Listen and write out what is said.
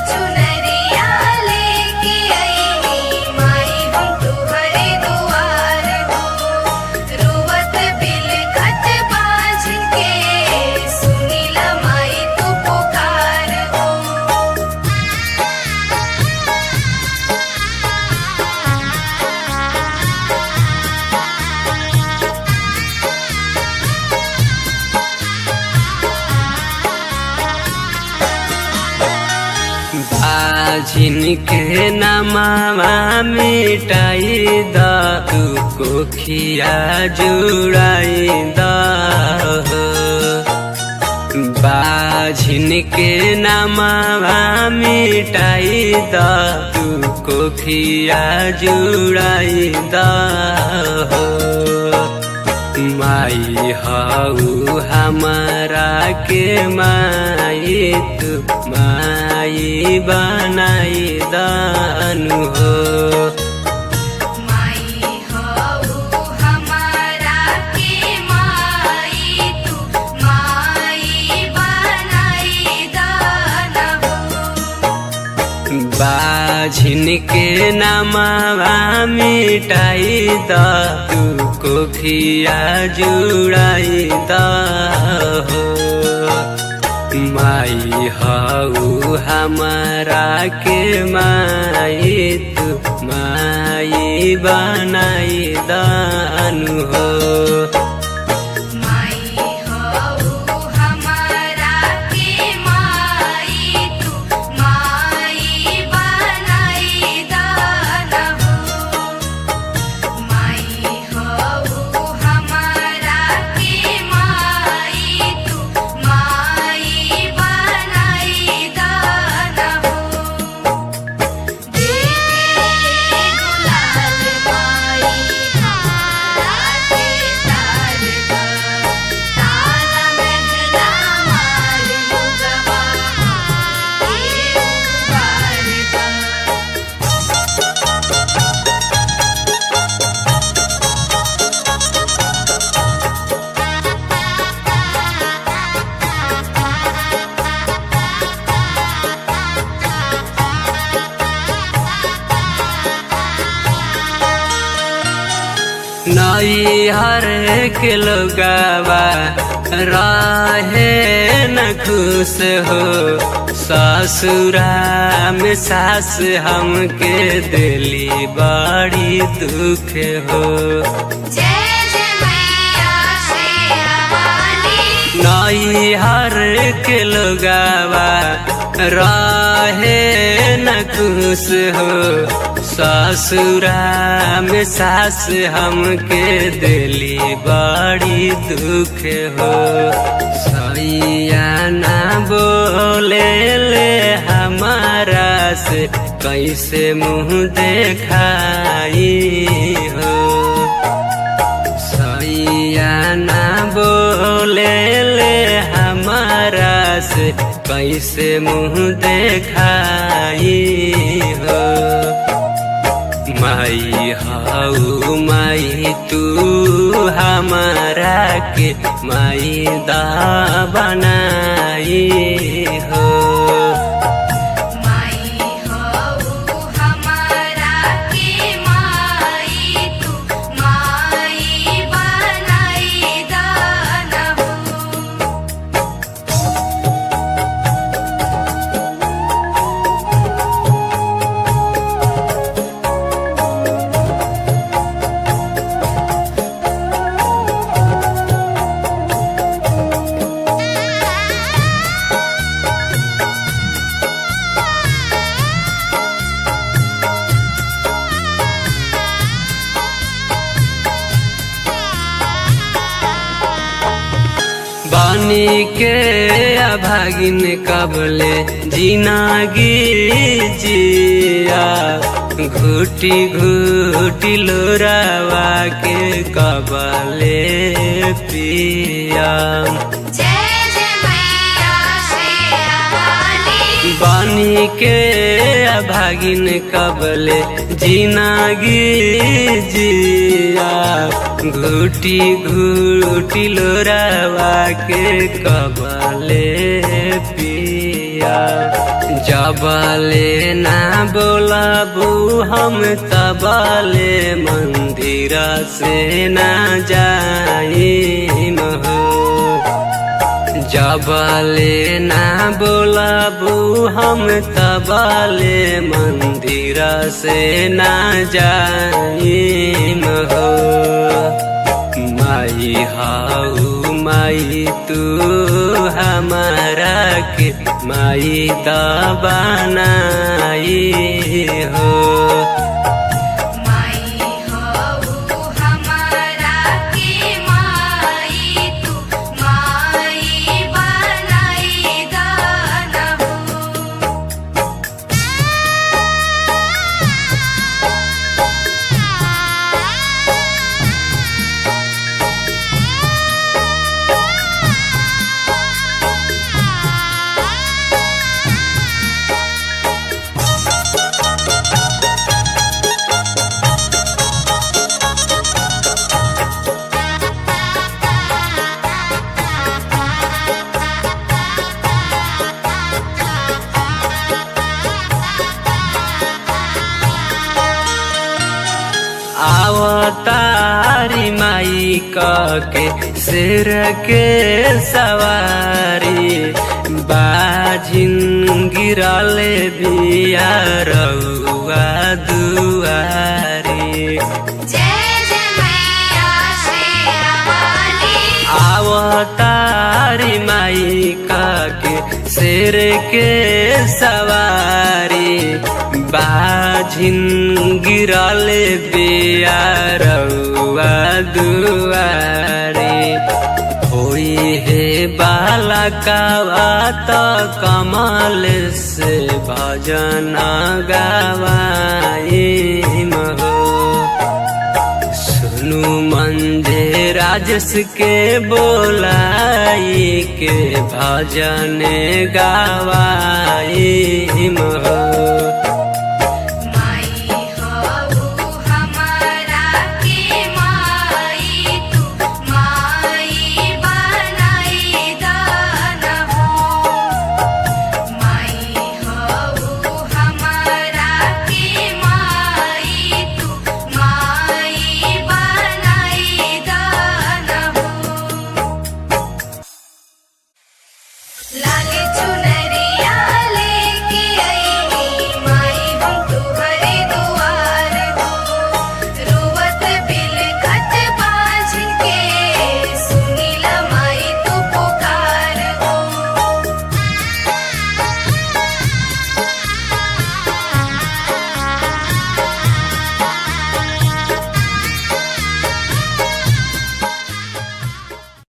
चुनरिया लेके आईनी माई हम तुहरे दुआर हो रोवत बिलखत बाझ के सुनीला माई तू पुकार हो बाझिन के नमावा मिटाई द तू कोखिया जुड़ाई द बाझिन के नमावा मिटाई द तू कोखिया जुड़ाई द माई हऊ हमारा के माई तू माई बनाई दानु हो माई हऊ हमारा के माई तू माई बनाई दाना हो बाझिन के नमावा मिटाई द तू कोखिया जुड़ाई द हो माई हऊ हमारा के माई तू माई बनाई दानु हो माई हऊ हमारा के माई तू माई बनाई दाना हो माई हऊ हमारा के माई तू माई बनाई दाना हो देखे गुलाल माई हाथे तारका तारा महला मार लुगवा ए बारका नई हर के लोगावा रहे न खुश हो ससुरा में सास हमके दिली बड़ी दुख हो जय जय मैया शेरावाली नई हर के लोगावा रहे न खुश हो ससुरा में सास हमके दिली बड़ी दुख हो सैया ना बोले ले हमारा से कैसे मुँह देखाई हो सैया ना बोले ले हमारा से कैसे मुँह देखाई हो माई हऊ माई तू हमारा के माई दा बनाई हो माई हऊ हमारा के माई तू माई बनाई दाना हो बानी के अभागिन कबले जिनागी जिया घुटी घुटी लोरावा के कबले पिया जय जय मैया शेरावाली बानी के अभागिन कबले जिनागी जिया घुटी घुटी लोरावा के कबले पिया जबले ना बोलाबू हम तबले मंदिर से ना जाई हो जबले ना बोलाबू हम तबले मंदिर से ना जाई हो माई हाउ माई तू हमारा के माई दबानाई हो माई हऊ हमारा के माई तू माई बनाई दानहु आवतारी माई के सिर के सवारी बाजिन गिरले बिया रउआ दुआरी जय जय मैया शेरावाली आवतारी माई के सिर के सवारी बाझिन गिरले बिया रउआ दुआरी होई हे बाला कावा त कमल से भजन गावाई हो सुनु मंदे राजस के बोलाई के भजन गावा